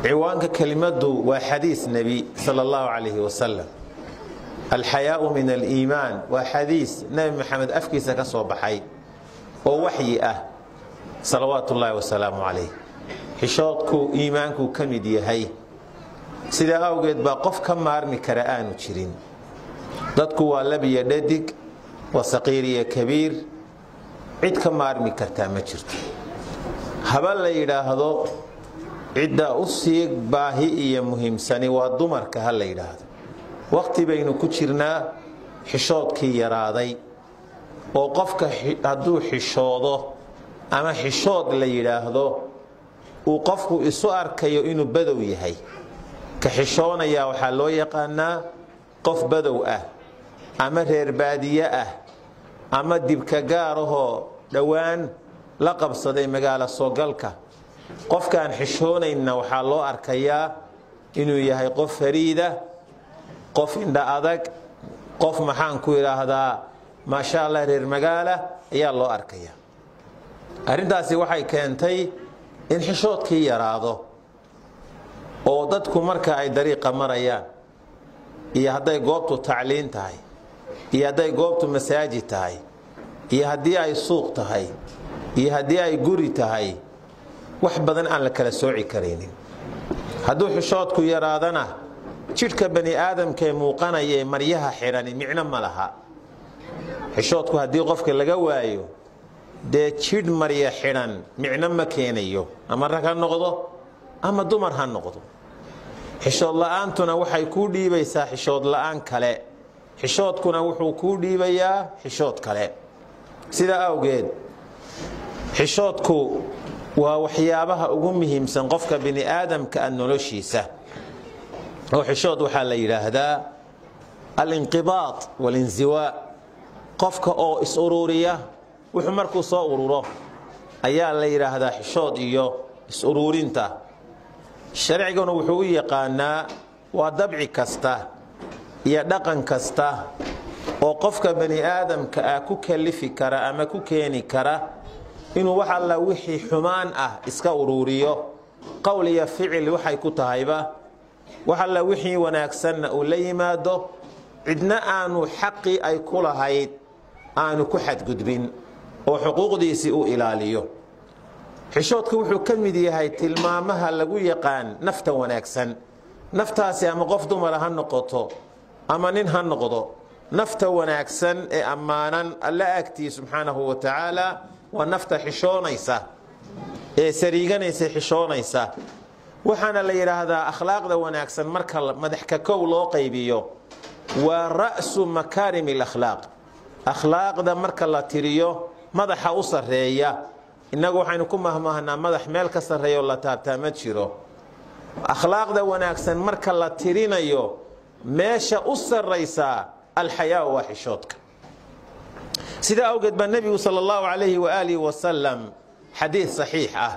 ciwaanka kelimadu waa xadiis nebi sal allahu calayhi wasalam alxayaau min aliimaan waa xadiis nebi maxamed afkiisa ka soo baxay oo waxyi ah salawaatu ullaahi wasalaamu calayh xishoodku iimaankuu ka mid yahay sidaa awgeed baa qof ka maarmi kara aanu jirin dadku waa labiyo dhadig waa saqiir iyo kabiir cid ka maarmi kartaa ma jirto haba la yidhaahdo cidda u sii baahi iyo muhiimsani waa dumarka ha la yidhaahdo wakhti baynu ku jirnaa xishoodkii yaraaday oo qofka hadduu xishoodo ama xishood la yidhaahdo uu qofku isu arkayo inuu badow yahay ka xishoonayaa waxaa loo yaqaanaa qof badow ah ama reer baadiye ah ama dibka gaarahoo dhowaan la qabsaday magaalo soogalka qofkaan xishoonaynna waxaa loo arkayaa inuu yahay qof fariida qof indha adag qof maxaan ku idhaahdaa maasha allah reer magaala ayaa loo arkaya arrintaasi waxay keentay in xishoodkii yaraado oo dadku marka ay dariiqa marayaan iyo hadday goobtu tacliin tahay iyo hadday goobtu masaajid tahay iyo haddii ay suuq tahay iyo haddii ay guri tahay wax badan aan la kala sooci karaynin hadduu xishoodku yaraadana jidhka bani aadamkaee muuqanaya ee maryaha xidhani micno ma laha xishoodku haddii qofka laga waayo dee jidh marya xidhan micno ma keenayo ama rag ha noqdo ama dumar ha noqdo xishood la'aantuna waxay kuu dhiibaysaa xishood la'aan kale xishoodkuna wuxuu kuu dhiibayaa xishood kale sidaa awgeed xishoodku waa waxyaabaha ugu muhiimsan qofka bini aadamka a noloshiisa oo xishood waxaa la yidhaahdaa alinqibaad walinsiwaa qofka oo is uruuriya wuxuu markuu soo ururo ayaa la yidhaahdaa xishood iyo is-uruurinta sharciguna wuxuu u yaqaanaa waa dabci kasta iyo dhaqan kasta oo qofka bani aadamka ah ku kalifi kara ama ku keeni kara inuu wax alla wixii xumaan ah iska uruuriyo qowl iyo ficil waxay ku tahayba wax alla wixii wanaagsanna uu la yimaado cidna aanu xaqii ay ku lahayd aanu ku xadgudbin oo xuquuqdiisii u ilaaliyo xishoodku wuxuu ka mid yahay tilmaamaha lagu yaqaan nafta wanaagsan naftaasi ama qof dumara ha noqoto ama nin ha noqdo nafta wanaagsan ee ammaanan alla agtii subxaanahu wa tacaala waa nafta xishoonaysa ee sariiganaysa xishoonaysa waxaana la yidhaahdaa akhlaaqda wanaagsan marka madax ka kow loo qaybiyo waa ra'su makaarim alakhlaaq akhlaaqda marka la tiriyo madaxa u sarreeya innagu waxaynu ku mahmaahnaa madax meel ka sarreeya oo la taabtaa ma jiro akhlaaqda wanaagsan marka la tirinayo meesha u sarraysaa alxayaau waa xishoodka sidaa awgeed baa nebigu sal allahu calayhi waaalihi wasalam xadiid saxiix ah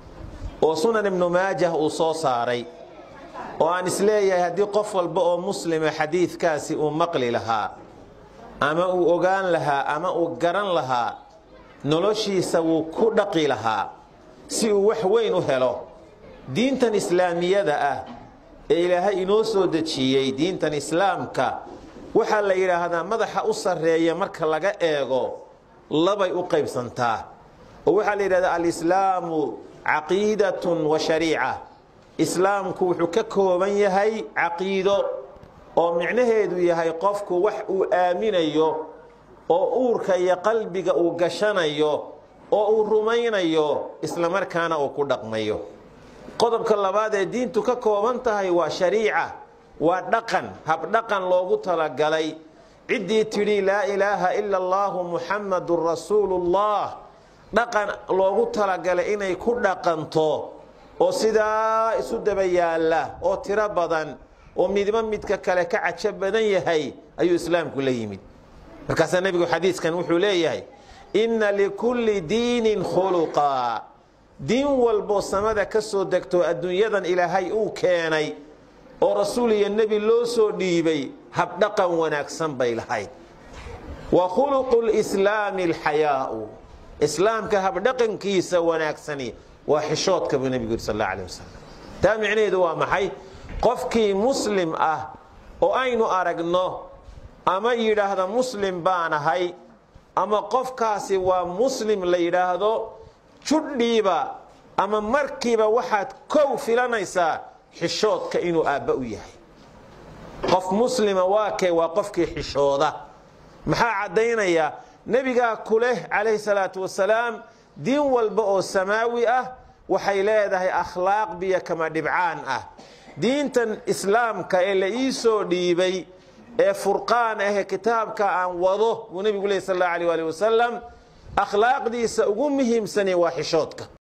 oo sunan ibnu maajah uu soo saaray oo aan isleeyahay haddii qof walba oo muslima xadiidkaasi uu maqli lahaa ama uu ogaan lahaa ama uu garan lahaa noloshiisa wuu ku dhaqi lahaa si uu wax weyn u helo diintan islaamiyada ah ee ilaahay inoo soo dejiyey diintan islaamka waxaa la yidhaahdaa madaxa u sarreeya marka laga eego labay u qaybsantaa oo waxaa la yidhahdaa alislaamu caqiidatun wa shariica islaamku wuxuu ka kooban yahay caqiido oo micnaheedu yahay qofku wax uu aaminayo oo uurka iyo qalbiga uu gashanayo oo uu rumaynayo islamarkaana uu ku dhaqmayo qodobka labaad ee diintu ka kooban tahay waa shariica waa dhaqan habdhaqan loogu talagalay ciddii tidhi laa ilaaha ila allaahu muxammadun rasuulullah dhaqan loogu talagalay inay ku dhaqanto oo sidaa isu daba yaalla oo tiro badan oo midba midka kale ka cajo badan yahay ayuu islaamku la yimid markaasaa nebigu xadiiskan wuxuu leeyahay inna likulli diinin khuluqa diin walboo samada ka soo degto adduunyadan ilaahay uu keenay oo rasuul iyo nebi loo soo dhiibay habdhaqan wanaagsan bay lahayd wa khuluqu lislaami alxayaau islaamka habdhaqankiisa wanaagsani waa xishoodka buu nebigu yidhi sal alla alih wasalam taa micnaheedu waa maxay qofkii muslim ah oo aynu aragno ama yidhaahda muslim baan ahay ama qofkaasi waa muslim la yidhaahdo judhiiba ama markiiba waxaad kow filanaysaa xishoodka inuu aabba u yahay qof muslima waa kee waa qofkii xishooda maxaa caddaynaya nebigaa ku leh calayhi salaatu wasalaam diin walba oo samaawi ah waxay leedahay akhlaaq biyo kama dhibcaan ah diintan islaamka ee la ii soo dhiibay ee furqaan ahee kitaabka aan wado buu nebigu leh sal alla alيh ali wasalam akhlaaqdiisa ugu muhiimsani waa xishoodka